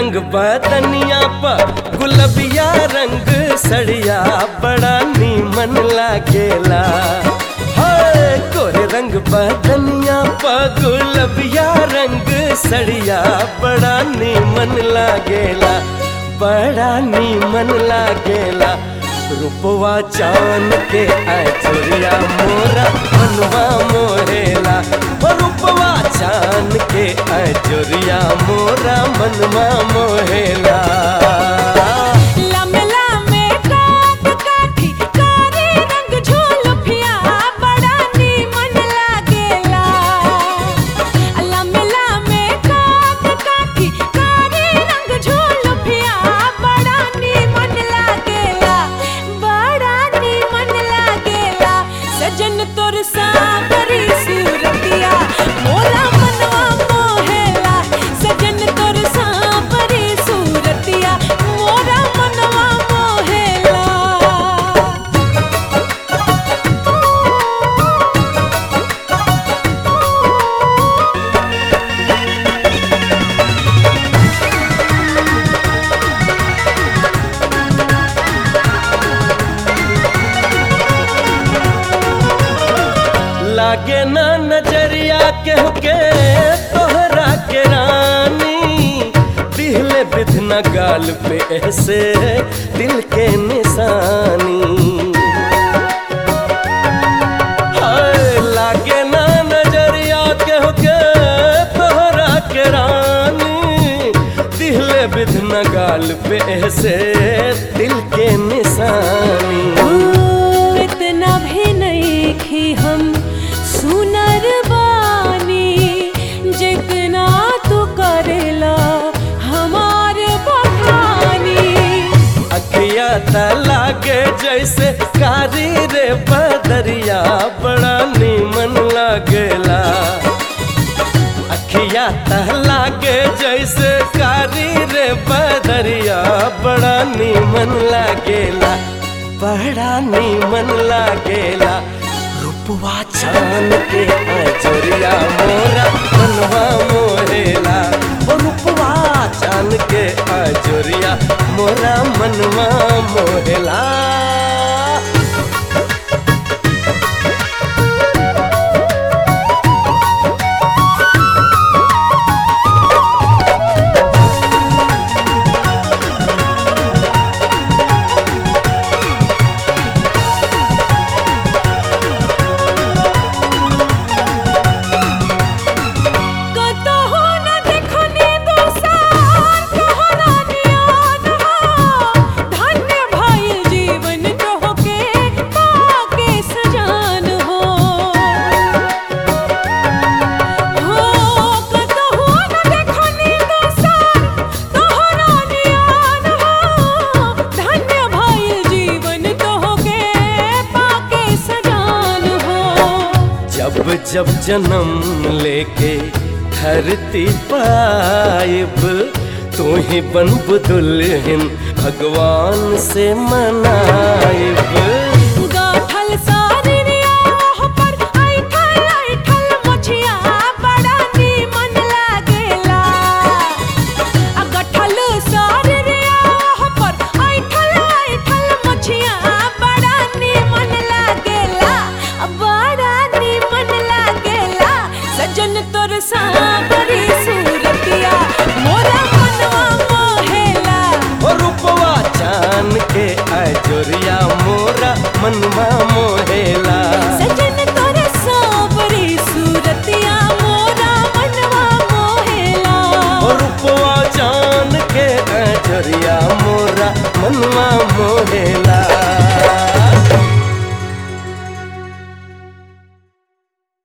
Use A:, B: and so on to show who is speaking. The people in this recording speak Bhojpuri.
A: रंग बदनिया पर गुलबिया रंग सड़िया बड़ा नीमन लागेला हाय गोरे रंग बदनिया पर गुलबिया रंग सड़िया बड़ा नीमन लागेला बड़ा नीमन लागेला रूपवा चान के आचुरिया मोरा मनवा मोहेला ओ रूपवा चान के आचुरिया मोरा मनवा मोहेला
B: लमला में काट काठी कारी रंग झोलफिया बड़ा नीमन लागेला लमला में काट काठी कारी रंग झोलफिया बड़ा नीमन लागेला बड़ा नीमन लागेला सजन तोर सावरी सूरतिया मोरा मनवा मोहेला सजन तोर सावरी सूरतिया मोरा मनवा मोहेला
A: लागे ना नजरिया के के तोहरा के रानी दिहले बिधना गाल पे ऐसे दिल के निशानी हाय लागे ना नजरिया के के तोहरा के रानी दिहले बिधना गाल पे ऐसे दिल के निशानी
B: ओ, इतना भी नहीं खी हम सुनर बानी जितना तू करेला हमार बखानी
A: अखिया त लागे जैसे कारी रे बदरिया बड़ा नीमन लागेला अखिया त लागे जैसे कारी रे बदरिया बड़ा नीमन लागेला बड़ा नीमन लागेला रूपवा छान के अजरिया मोरा मनवा मोरेला ओ रूपवा छान के अजरिया मोरा मनवा मोहेला
B: कतहु न देखनी दोसार तोहरा नियान हो धन्य भइल जीवन तोहके पाके सजान हो हो कतहु न देखनी दोसार तोहरा नियान हो धन्य भइल जीवन तोहके पाके सजान हो
A: जब जब जन्म लेके धरती पाइब तू ही बनब दुल्हन भगवान से मनाइब